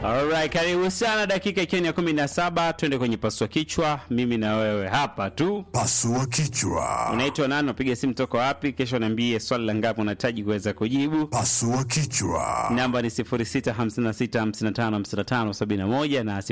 Alright, karibu sana, dakika ikiwa ni ya kumi na saba. Twende kwenye pasua kichwa, mimi na wewe hapa tu. Pasua kichwa. Unaitwa nani? Unapiga simu toka wapi? Kesho niambie swali la ngapi unahitaji kuweza kujibu. Pasua kichwa. Namba ni 0656555571 na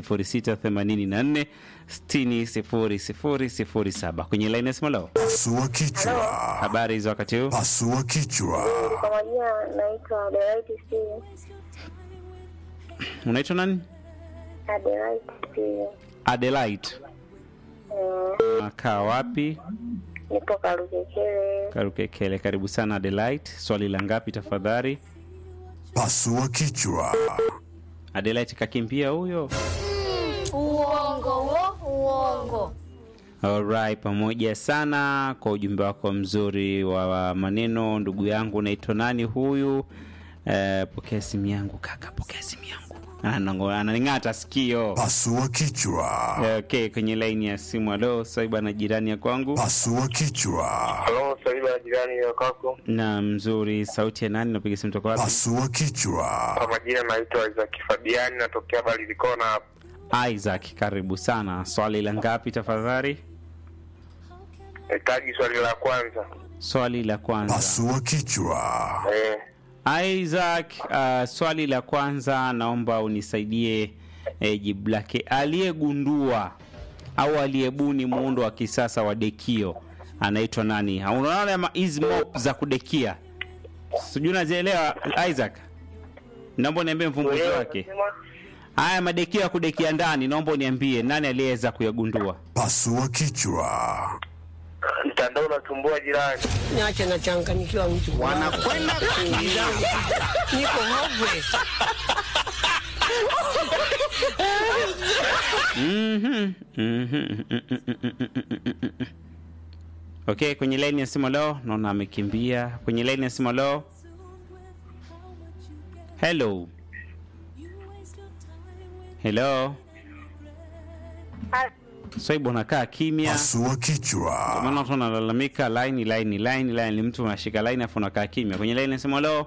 0684600007 kwenye line ya simu leo. Pasua kichwa. Habari hizo wakati huu? Pasua kichwa. Kwa majina naitwa Adelaide Steve. Unaitwa nani? Adelaide Steve. Adelaide. Eh, Unakaa wapi? nipo Karukekele. Karukekele. Karibu sana Adelaide. Swali la ngapi tafadhali? Pasua kichwa. Adelaide kakimbia huyo. Uongo wo, uongo. Alright, pamoja sana kwa ujumbe wako mzuri wa maneno. Ndugu yangu, unaitwa nani huyu? Eh, pokea simu yangu kaka, pokea simu yangu. Anango- Ananing'ata sikio. Pasua kichwa. Eh, Okay, kwenye laini ya simu. Alo, Swaiba na jirani ya kwangu. Pasua kichwa. Halo, Saiba ya jirani ya kwako. Na mzuri, sauti ya nani? Napiga simu toka wapi? Pasua kichwa. Kwa majina naitwa Isaac Fabiani, natokea Balilikona hapa. Isaac, karibu sana. Swali la ngapi tafadhali? Nahitaji swali la kwanza. Swali la kwanza. Pasua kichwa. Eh, Isaac, uh, swali la kwanza naomba unisaidie eh, jibu lake. Aliyegundua au aliyebuni muundo wa kisasa wa dekio anaitwa nani? Unaona ma- hizi mop za kudekia, sijui unazielewa Isaac? Naomba uniambie mvumbuzi wake. Haya madekio ya kudekia ndani, naomba uniambie nani aliyeweza kuyagundua? Pasua kichwa. mtandao unatumbua jirani. Niache nachanganyikiwa mtu. Wanakwenda kuumia. Niko hopeless. Mhm, mhm, Okay, kwenye laini ya simu leo naona amekimbia. Kwenye laini ya simu leo. Hello. Hello. Swaibu unakaa kimya. Pasua kichwa. Maana watu wanalalamika line line line line mtu unashika line afu unakaa kimya. Kwenye laini ya simu leo.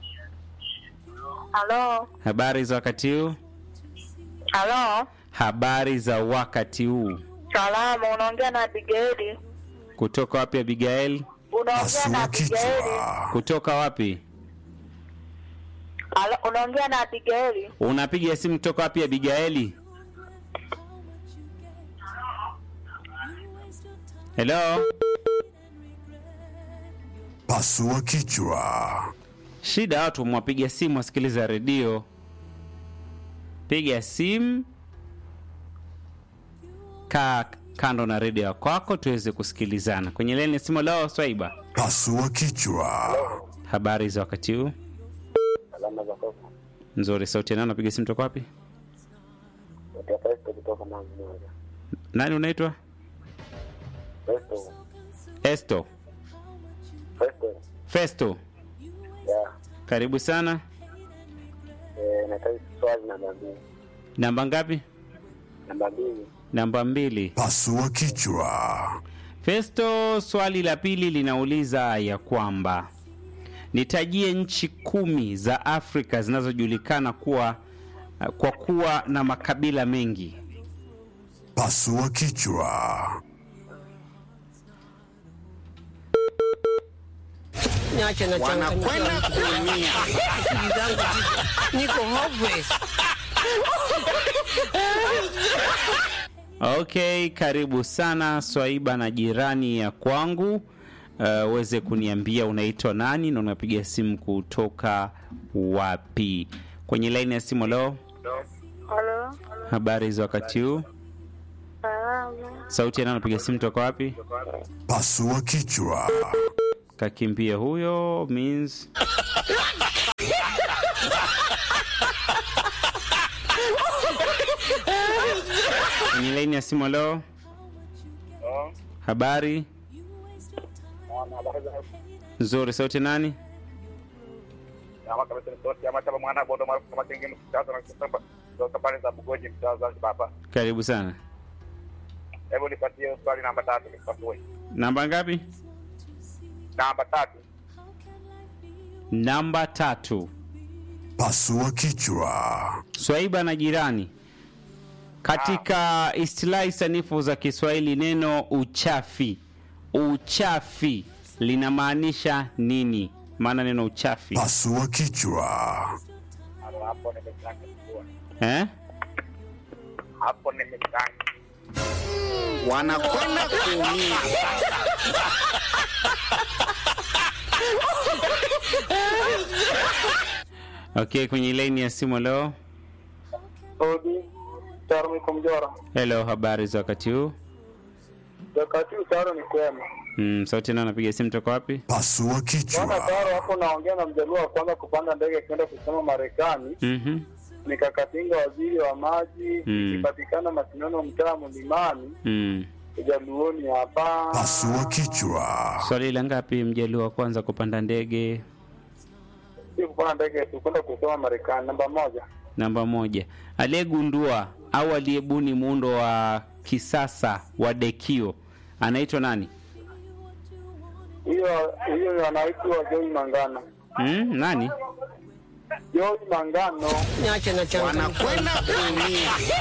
Halo, Habari za wakati huu? halo, Habari za wakati huu. salama. Unaongea na Abigaili. Kutoka wapi Abigail? Unaongea na Pasua Abigaili. kichwa. Kutoka wapi? Halo, unaongea na Abigaili. Unapiga simu kutoka wapi Abigaili? Hello? Pasua kichwa. Shida watu mwapiga simu wasikiliza redio. Piga simu, kaa kando na redio ya kwako tuweze kusikilizana. Kwenye leni ya simu leo, Swaiba, Pasua kichwa. habari za wakati huu? Alama za kwako. Nzuri, sauti ya nani? Unapiga simu toka wapi? Natoka Festo kutoka Mwanza moja. Nani unaitwa? Festo. Esto Festo. Festo, Ya. karibu sana. Eh, nahitaji swali namba mbili. Namba ngapi? Namba mbili. Namba mbili. Pasua kichwa. Festo, swali la pili linauliza ya kwamba nitajie nchi kumi za Afrika zinazojulikana kuwa kwa kuwa na makabila mengi. Pasua kichwa. Niache nachanganyikiwa mtu. Akili zangu ziko- Niko hopeless. Okay, karibu sana Swaiba na jirani ya kwangu. Uh, uweze kuniambia unaitwa nani na unapiga simu kutoka wapi? Kwenye laini ya simu leo, Halo, habari za wakati huu? salama. Sauti ya nani unapiga simu toka wapi? Pasua kichwa. Kakimbia huyo means kwenye laini ya simu leo. Habari nzuri, sauti nani? Ama kabisa ni sauti ama kama mwana bondo maarufu kama kingine mtaza na kusamba. Kutoka pale za Bugoji mtaza baba. Karibu sana. Hebu nipatie swali namba tatu nipasue. Namba ngapi? Namba tatu. Namba tatu. Pasua kichwa. Swaiba na jirani. Katika istilahi sanifu za Kiswahili neno uchafi, uchafi linamaanisha nini? Maana neno uchafi Pasua kichwa. Hapo nimechanga. eh? Hapo nimechanga. wanakwenda kuumia. Okay, kwenye laini ya simu leo. Odi, Taro niko Mjora. Hello, habari za wakati huu? Wakati Taro ni kwema. Mm, sauti nao napiga simu toka wapi? Pasua Bwana kichwa. Taro hapo naongea na mjaluo wa kwanza kupanda ndege kwenda kusoma Marekani. Mhm. Nikakatinga waziri wa maji, Mm. ikipatikana Masinono mtaa Mlimani, Mm. Ujaluoni hapa. Pasua kichwa. Swali la ngapi mjaluo wa kwanza kupanda ndege? Si kupanda ndege tu kwenda kusoma Marekani. Namba moja. Namba moja, aliyegundua au aliyebuni muundo wa kisasa wa dekio anaitwa nani? Hiyo hiyo anaitwa Joy Mangano. Mm, nani? Joy Mangano. Niache na changanyikiwa. wanakwenda kuumia